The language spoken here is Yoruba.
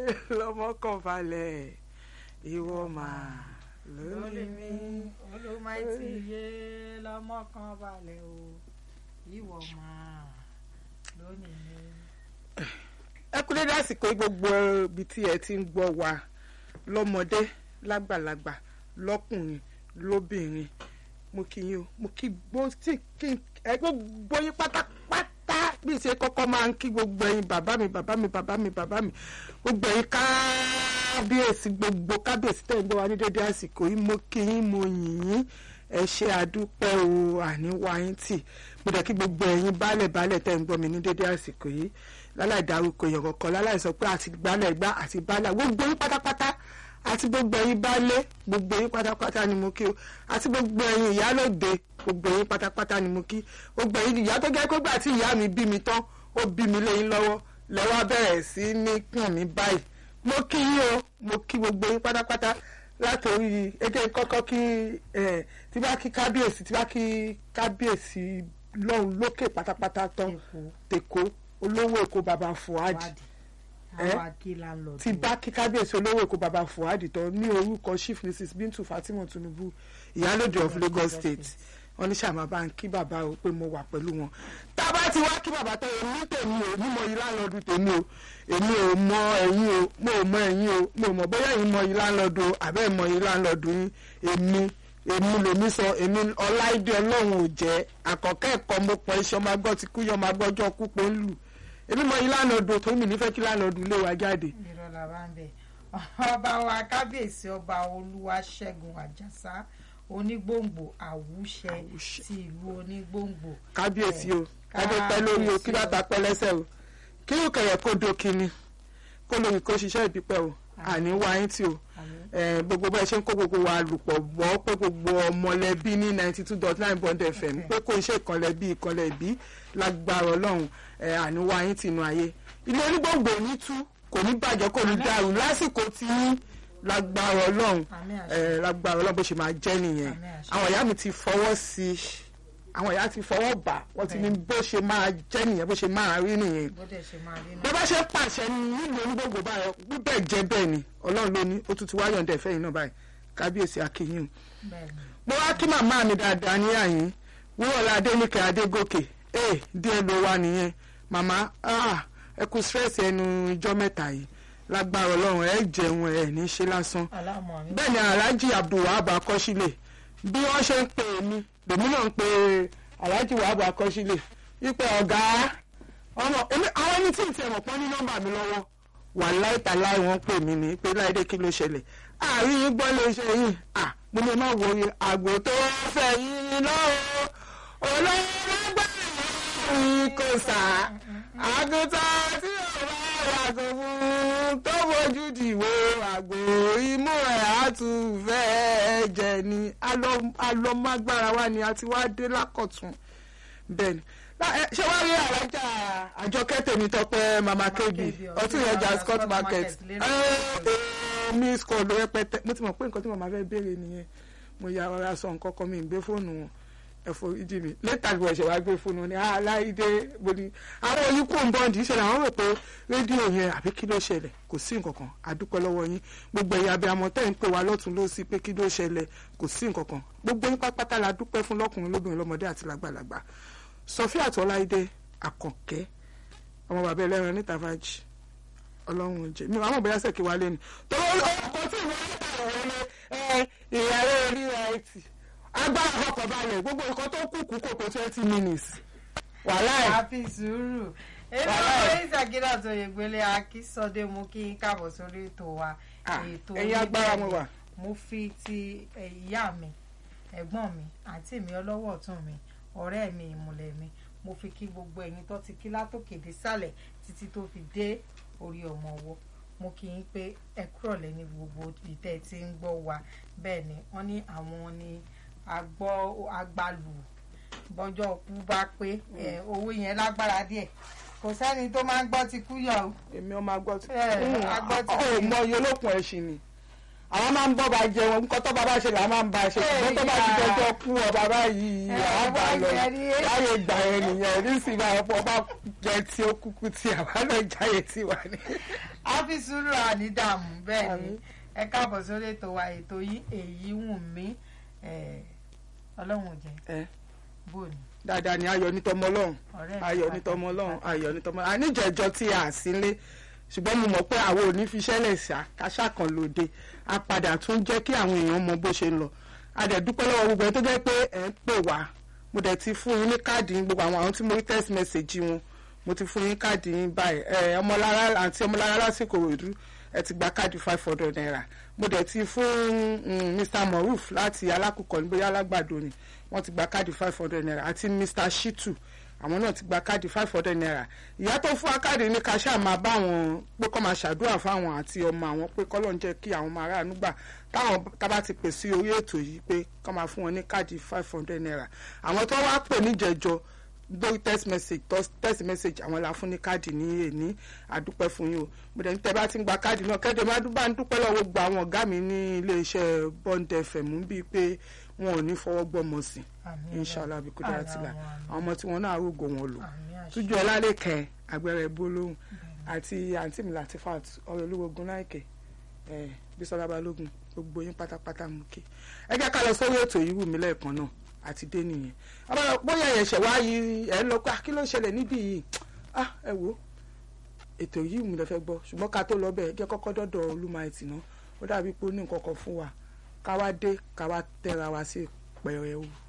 lọ́mọ kan balẹ̀ ìwọ máa lórí lórí mi mi. olùmọ̀ẹ́tì yé lọ́mọ kan balẹ̀ o ìwọ máa lónìí mi. ẹ kú dédé àsìkò yìí gbogbo ibi tí ẹ ti ń gbọ́ wa lọ́mọdé lágbàlagbà lọ́kùnrin lóbìnrin mo kí yín o mo kí gbó tí kí ẹ gbogbo yín pátápátá bí ṣe kọ́kọ́ máa ń kí gbogbo ẹ̀yin bàbá mi bàbá mi bàbá mi bàbá mi gbogbo ẹ̀yin kábíyèsí gbogbo kábíyèsí tẹ̀ ń gbọ́ wa ní dédé àsìkò yìí mo kí yín mo yìn yín ẹ ṣe àdúpẹ́ o àníwá yín tì mo dẹ̀ kí gbogbo ẹ̀yin baálẹ̀ baálẹ̀ tẹ̀ ń gbọ́ mi ní dédé àsìkò yìí láláì dárúkọ èèyàn kankan láláì sọ pé àti gbálẹ̀ gbá àti baálẹ̀ gbogbo yín pátápátá àti gbogbo ẹ̀yin baálé gbogbo yín pátápátá ni mo kí o àti gbogbo ẹ̀yin ìyálòde gbogbo yín pátápátá ni mo kí gbogbo ẹ̀yin ìyá tó jẹ́ pé gbà tí ìyá mi bí mi tán ó bí mi lẹ́yìn lọ́wọ́ lẹ́wọ́ bẹ̀rẹ̀ sí ní kàn mí báyìí mo kí yín o mo kí gbogbo yín pátápátá látòrí ẹjẹ kọ́kọ́ kí ẹ tí bá kí kábíyèsí tí bá kí kábíyèsí lọ́hùn lókè pátápátá tán èkó tèkó olówó èkó baba fuad wádìí Eh? àwọn akíla ń lọ ti bá kí kábíyèsí olówó èkó baba fuad tán ní orúkọ chief mrs bintu fatima tinubu ìyálòdì of lagos state wọn ní sàmà bá ń kí bàbá o pé mo wà pẹ̀lú wọn tá a bá ti wá kí bàbá tán èmi tèmi o mímọ yìí láńlọ́ọ̀dù tèmi o èmi ò mọ ẹ̀yin o mo ò mọ ẹ̀yin o mo ò mọ bóyá ẹ̀yin mọ yìí láńlọ́ọ̀dù o àbẹ́ mọ yìí láńlọ́ọ̀dù yín èmi èmi lèmi sọ èmi ọláìdé ọlọ́run ò jẹ́ àkọ́kẹ́ ẹ̀kọ́ mo pọ̀ iṣẹ́ ọmọ agbọ́ ti kú yọ ọmọ agbọ́jọ́ kú pé ń lù èmi mọ yìí láńlọ́ọ̀dù tó mi nífẹ̀ẹ́ kí láńlọ́ọ̀dù lé wa jáde irọ́ la bá ń bẹ̀ ọba wa kábíyèsí ọba olúwaṣẹ́gun àjàsá onígbòǹgbò àwùṣẹ Àwùṣẹ. ti ìlú onígbòǹgbò kábíyèsí o Eh, adé pẹ́ lórí o kí kábíyèsí bàtà pẹ́ lẹ́sẹ̀ o kí ó kẹ̀yẹ̀ kó do kíni kó lóyún kó ṣiṣẹ́ ìbípẹ́ o àní wáyé tí o àmín. Eh, gbogbo bẹ́ẹ̀ ṣe ń kó gbogbo wa lùpọ̀ bọ́ pé gbogbo ọmọlẹ́bí ní ninety two dot nine bond fm pé kò ń ṣe ìkànlẹ́bí ìkànlẹ́bí lágbára ọlọ́run eh, àní wáyé tìǹú ayé ilé onígbòǹgbò ní tú kò ní bàjẹ́ kò ní dàrú lásìkò tí lágbára ọlọ́run àmín àṣẹ. eh, lágbára ọlọ́run bó ṣe máa jẹ́ nìyẹn Àmín àṣẹ. àwọn ìyá mi ti fọwọ́ sí i àwọn ìyá ti fọwọ́ bà wọ́n ti ní bó ṣe máa jẹ́ nìyẹn bó ṣe máa rí nìyẹn bó dẹ̀ ṣe máa rí bó bá ṣe pàṣẹ nílùú onígbòǹgbò báyọ bíbẹ̀ jẹ́ bẹ́ẹ̀ ni ọlọ́run ló ní ó tún ti wáyọ̀ ǹdẹ̀ fẹ́yìn náà báyìí kábíyèsí akínyìn bẹ́ẹ̀ ni mo wá kí màmá mi dáadáa ní àyín wúrọ̀lá adéníkẹ́ adégòkè ee díẹ̀ ló wà nìyẹn màmá ah, ẹ kú stress ẹnu ijọ́ mẹ́ta yìí lágbára ọlọ́run ẹ jẹun ẹ ní ṣe lásán aláàmọ̀ mi bẹ́ẹ̀ ni alhaji abdulwahab akọ́sílẹ̀ bí wọ́n ṣe ń pè mí lèmi náà ń pe alhaji wahab akọ́sílẹ̀ wípé ọ̀gá ọmọ èmi àwọn ẹni tí ì tiẹ̀ mọ̀ pọ́n ní nọ́mbà mi lọ́wọ́ wà láìta láì wọ́n pè mí ní pé láìdé kí ló ṣẹlẹ̀ àárín yín gbọ́ lè ṣe yìí à mo ní má wo iye àgbò tó fẹ́ yín lọ́wọ́ olóògbé yìí kò sà àgùntàn tí ò bá yàgò fún tó fojú dìwò àgbò imú ẹ̀ á tún fẹ́ẹ́ jẹ ni alọ́mágbára wa ni a ti wá dé lákọ̀tún bẹ́ẹ̀ ni Lá- ẹ, ṣé wàá rí alájà àjọkẹ́ tèmi tọpẹ́ mama kebi Kebi, ọtún yẹn jà scott market lérò ẹ ẹ mi scott ló rẹpẹtẹ mo ti mọ̀ pé nǹkan tí màmá fẹ́ béèrè nìyẹn mo ya ọ̀rọ̀ aṣọ nǹkan kan mi ń gbé fóònù wọn ẹ̀fọ́ ìdí mi létà ni wọ́n ṣe wá gbé fóònù wọn ni aláìdé boni àwọn oníkù ń bọ́ǹdì ìṣẹ̀lẹ̀ àwọn rò pé rédíò yẹn àbí kí ló ṣẹlẹ̀ kò sí nǹkan kan àdúpẹ́ lọ́wọ́ yín gbogbo ẹ̀yà abiyamọ tẹ́ ń pè wá lọ́tún lọ́sí pé kí ló ṣẹlẹ̀ kò sí nǹkan kan gbogbo yín pátápátá la dúpẹ́ fún lọ́kùnrin lóbìnrin lọ́mọdé àti lágbàlagbà sọfíà tọ́láìdé àkànkẹ́ ọmọ bàbá ẹlẹ́ran níta fàájì ọlọ́run jẹ mi àwọn bóyá sẹ́kì wálé ni tó ọkọ̀ tí ìwọ níta rẹ̀ ní ẹ ìyàrá orí ẹtì agbára ọkọ̀ balẹ̀ gbogbo nǹkan tó kù kú kòkó twenty minutes wàhálà ẹ̀ àfi sùúrù èmi Wàhálà ọmọ ẹ̀. ìsàkídà tó yẹ gbélé akísọdé mú kí n káàbọ̀ sórí ètò wa Ah, ètò ẹ̀yin agbára mo wà. mo fi ti eh, ìyá mi ẹ̀gbọ́n mi àǹtí mi ọlọ́wọ́ ọ̀tún mi ọ̀rẹ́ mi ìmùlẹ̀ mi mo fi kí gbogbo ẹ̀yin tó ti kí látòkè dé sàlẹ̀ títí tó fi dé orí ọmọ ọwọ́ mo kí yín pé ẹ kúrọ̀lẹ́ ní gbogbo ìtẹ́ tí ń gbọ́ wa bẹ́ẹ̀ ni wọ́n ní àwọn ni agbọ́ agbalù bọ́jọ́ kú bá pé eh, owó yẹn lágbára díẹ̀ kò sẹ́ni tó máa ń gbọ́ ti kú yọ̀ o èmi ọmọ agbọ́ tí Ẹ, agbọ́ tí- ó mọ iye olókun ẹ̀sìn ni àwọn máa ń bọ́ ba jẹ wọn nǹkan tó bá bá ṣe là máa ń bá ṣe ṣùgbọ́n tó bá ti jọjọ́ kú ọba báyìí Ẹ, àwọn bá lọ wọ́n jẹ ní. láyé ìgbà yẹn nìyẹn nísìnyí báyìí ọ̀pọ̀ bá jẹ tí ó kúkú tí àwa náà jáyé tí wà ní. a fi sùúrù àní dààmú bẹ́ẹ̀ ni Àmín. ẹ káàbọ̀ sórí ètò wa ètò yìí èyí wù mí ẹ, ọlọ́run ò jẹ́ ẹ bò ní dáadáa ni ayọ̀ ní tọmọ ọlọ́run ọ̀rẹ́ mi ayọ̀ ní pàtàkì, tọmọ ọlọ́run pàtàkì. ayọ̀ ní tọmọ àníjẹ̀jọ tí a sí lé ṣùgbọ́n mo mọ̀ pé àwọn ò ní fi ṣẹlẹ̀ ṣá káṣá kan lòde a padà tún jẹ́ kí àwọn èèyàn mọ bó ṣe ń lọ a dẹ̀ dúpẹ́ lọ́wọ́ gbogbo ẹ̀ tó jẹ́ pé ẹ̀ ń pè wá mo dẹ̀ ti fún yín ní káàdì yín gbogbo àwọn àwọn tí mo rí text message wọn mo ti fún yín káàdì yín báyìí ẹ ọmọlára àǹtí ọmọlára lásìkò òdu ẹ ti gba káàdì five hundred naira mo dẹ̀ ti fún mm, Mr Moruf láti alákùkọ ní bóyá alágbàdo ni wọ́n ti gba káàdì five hundred naira àti Mr Shitu àwọn náà ti gba káàdì five hundred naira ìyá tó fún wa káàdì ní ká ṣáà máa bá wọn pé kọ́ máa ṣàdúrà fáwọn àti ọmọ àwọn pé kọ́ ló ń jẹ́ kí àwọn máa ráàánú gbà táwọn tábà ti pè sí orí ètò yìí pé kọ́ máa fún wọn ní káàdì five hundred naira àwọn tó wá pè níjẹ̀jọ lórí text message tos- text message àwọn la fún ní káàdì ní èní àdúpẹ́ fún yín o mo dẹ̀ ní tẹ́ bá ti ń gba káàdì náà kẹ́dẹ̀ má dúpẹ́ ń dúpẹ́ lọ́wọ́ gbogbo àwọn ọ̀gá mi ní iléeṣẹ́ Bond FM bíi pé wọn ò ní fọwọ́ gbọ́mọ sí Àmín inshallah bí kò dára Àmín, tìlà àmín, àmín. àwọn ọmọ tí wọn náà rògò wọn lò Àmín àṣẹ. tújú ọlálẹ́kẹ̀ agbẹ́rẹ́ bólóhùn àti àǹtí mi Latifat ọ̀rẹ́ olúwogun láìkẹ́ ẹ̀ Bísọ́lá Balógun gbogbo yín pátápátá mú kí ẹ jẹ́ ká lọ sórí ètò yìí wù mí lẹ́ẹ̀kan náà àti dé nìyẹn ọmọ bóyá ẹ̀ṣẹ̀ wá yí ẹ̀ ń lọ pé ah, kí ló ń ṣẹlẹ̀ níbí yìí ah ẹ wò ó ètò yìí wù mí lẹ fẹ́ gbọ́ ṣùgbọ́n ká tó lọ bẹ́ẹ̀ jẹ́ kọ́kọ́ dọ́dọ̀ olúmọ̀ẹ́tì náà ó dàbí pé ó ní nǹkan kan fún wa ká wá dé ká wá tẹ́ra wa sí pẹ̀rẹ̀ o.